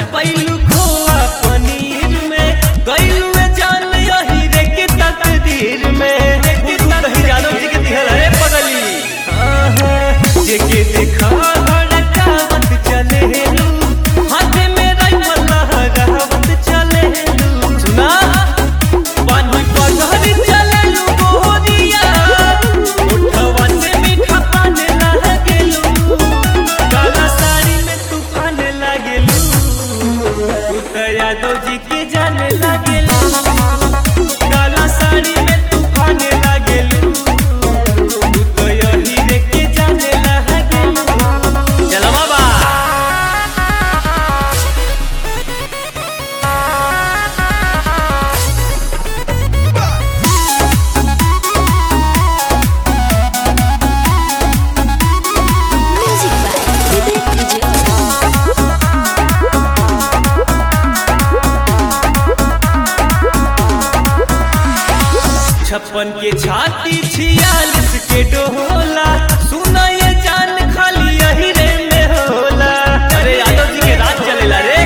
पैलू खोआ पनीर में गईलू जान यही रे के तकदीर में गुरु कही जानो जी के दिहल रे पगली आहा, जेके देखा हड़कावत चले लू हाथे में राइफल लहरावत चले लू सुना पानी पगहरी चले लू गोरिया उठवा से मीठा पाने लागेलू काला साड़ी में तूफान लागेलू उतया दो जी के जाने लागेलू काला साड़ी में तूफान लागेलू उतया हीरे के जाने लागेलू चलो बाबा Music by Vivek Vijay. छप्पन के छाती छियालीस के डोला सुना ये जान खाली यही रे में होला अरे यादव जी के राज चलेला रे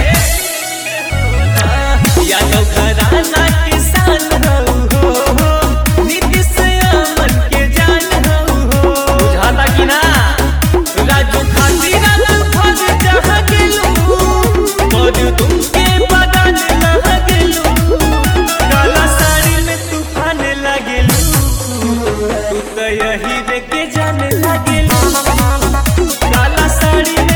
यादव घराना के शान हऊ हो नीतीश अमन के जान हऊ हो बुझाता कि ना राजू खाती राजू भज जहाँ गेलू और तुमके बदन लह गेलू काला साड़ी में तूफान लागेलू तू तो यही देखे जाने लागेलू काला साड़ी में